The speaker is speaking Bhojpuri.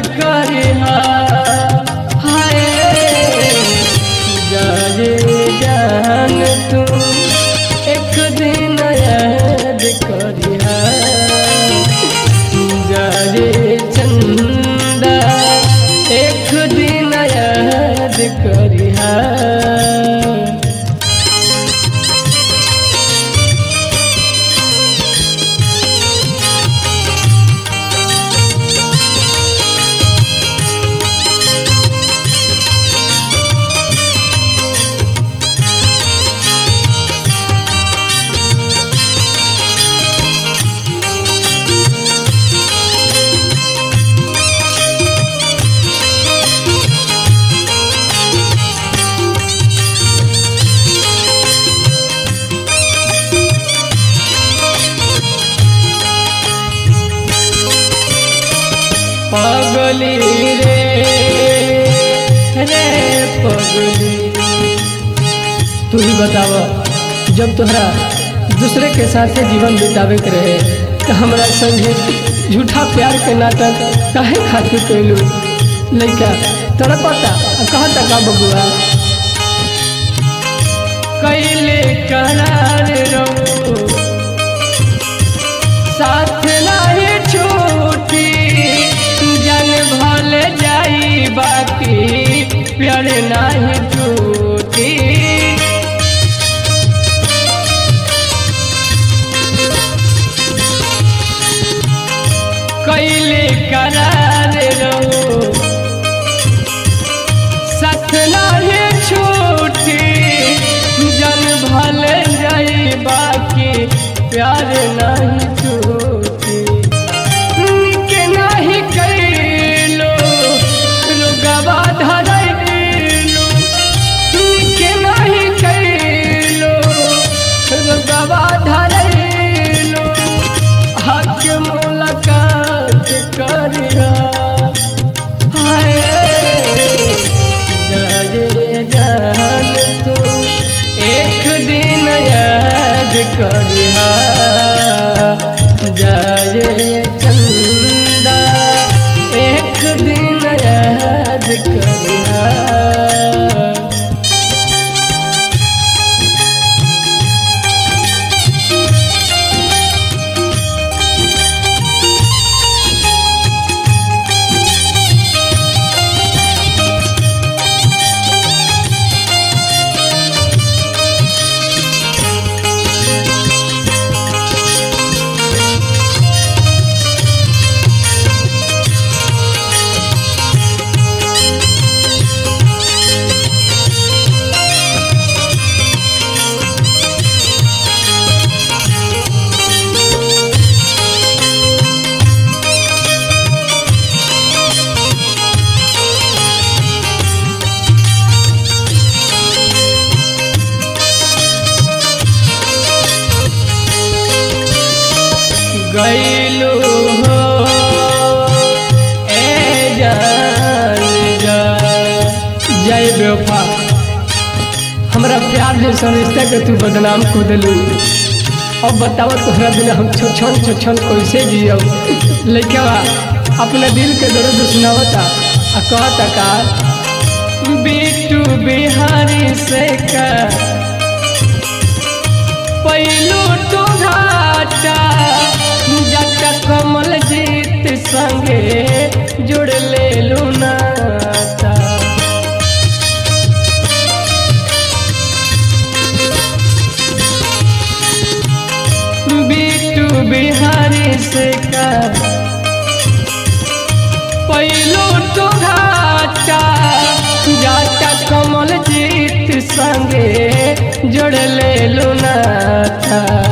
करिहा हाय जाए जान तू एक दिन याद करिहा जाए चंदा एक दिन याद करिहा पगली रे रे पगली तू ही बताव जब तोहरा दूसरे के साथ जीवन बितावे के रहे तो हमरा संगे झूठा प्यार के नाटक काहे खातिर कैलू लइका तड़पता आ कहता का बबुआ कैले करार रहो साथ नाही छूटी जन भल जाई बाकी प्यार नाही टूटी कैले करार रहो साथ नाही छूटी जन भल जाई बाकी प्यार नहीं छूटी के नहीं कैलो रुगवा धरैलो के नहीं कैलो रुगवा धरैलो हक मुलाकात करिया हाय जाए जान तू एक दिन याद करिहा जाए चंदा एक दिन याद करिहा गैलू हो ए जान जा जय बेवफा हमरा प्यार जैसा रिश्ता के तू बदनाम को दिलू अब बताओ तोहरा बिना हम छोछन छोछन कैसे जियब लइका अपना दिल के दर्द सुनावता आ कहता का बीटू बिहारी से का पैलू तो घाटा जटा कमल जीत संगे जुड़ ले नाता बीटू बिहारी से का पैलू तो घाटा जाटा कमल जीत संगे जोड़ ले नाता